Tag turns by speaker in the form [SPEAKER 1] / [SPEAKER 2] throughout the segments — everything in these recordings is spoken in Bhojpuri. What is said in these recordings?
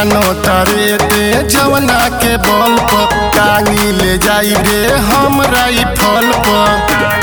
[SPEAKER 1] फानो तारे ते जवना के बल पर टांगी ले जाई रे हमरा ई फल पर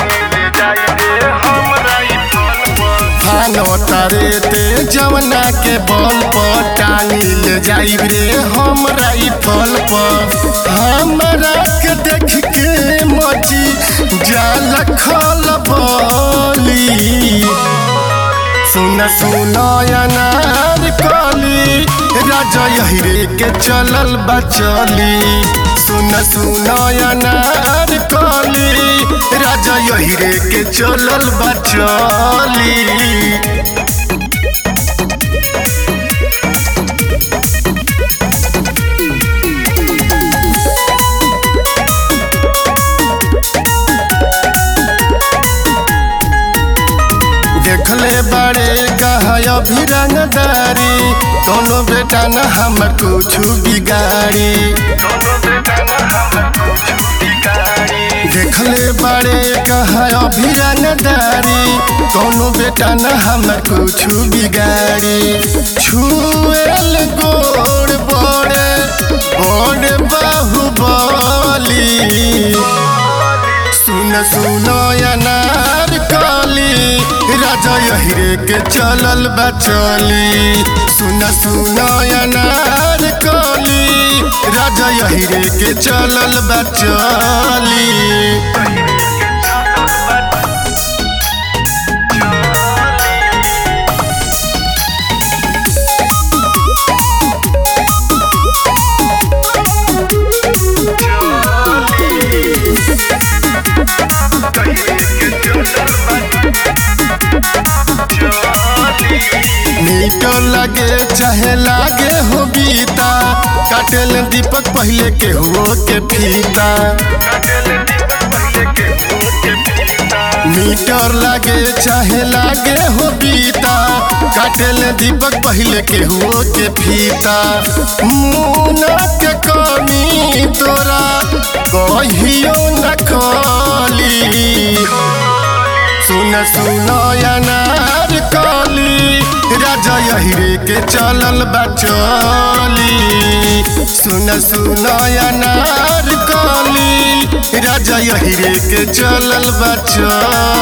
[SPEAKER 1] फानो तारे ते जवना के बल पर टांगी ले जाई रे हमरा ई फल पर हमरा के देख के मची जाल खल बोली सुन सुन अनार कली राजा यही के चलल बचली सुन सुन अनार कली राजा यही के चलल बचली देखले बड़े कहा अभी रंगदारी कोनो बेटा न हमर कुछ बिगाड़ी देखले बड़े कहा अभी रंगदारी कोनो बेटा न हमर कुछ बिगाड़ी छुएल गोड़ बड़े बड़े बाहुबली सुन सुन अनार कली राजा यही के चलल बचली सुन सुन अनार कली राजा यही के चलल बचली मीट लगे चाहे लागे हो बीता काटेल दीपक पहले के हुओ के फीता मीटर लागे चाहे लागे हो बीता काटेल दीपक पहले के हुओ के फीता मुना के कमी तोरा कहियो न खली सुन सुन अनार कली राजा यही के चलल बचली सुन सुन अनार कली राजा यही के चलल बचली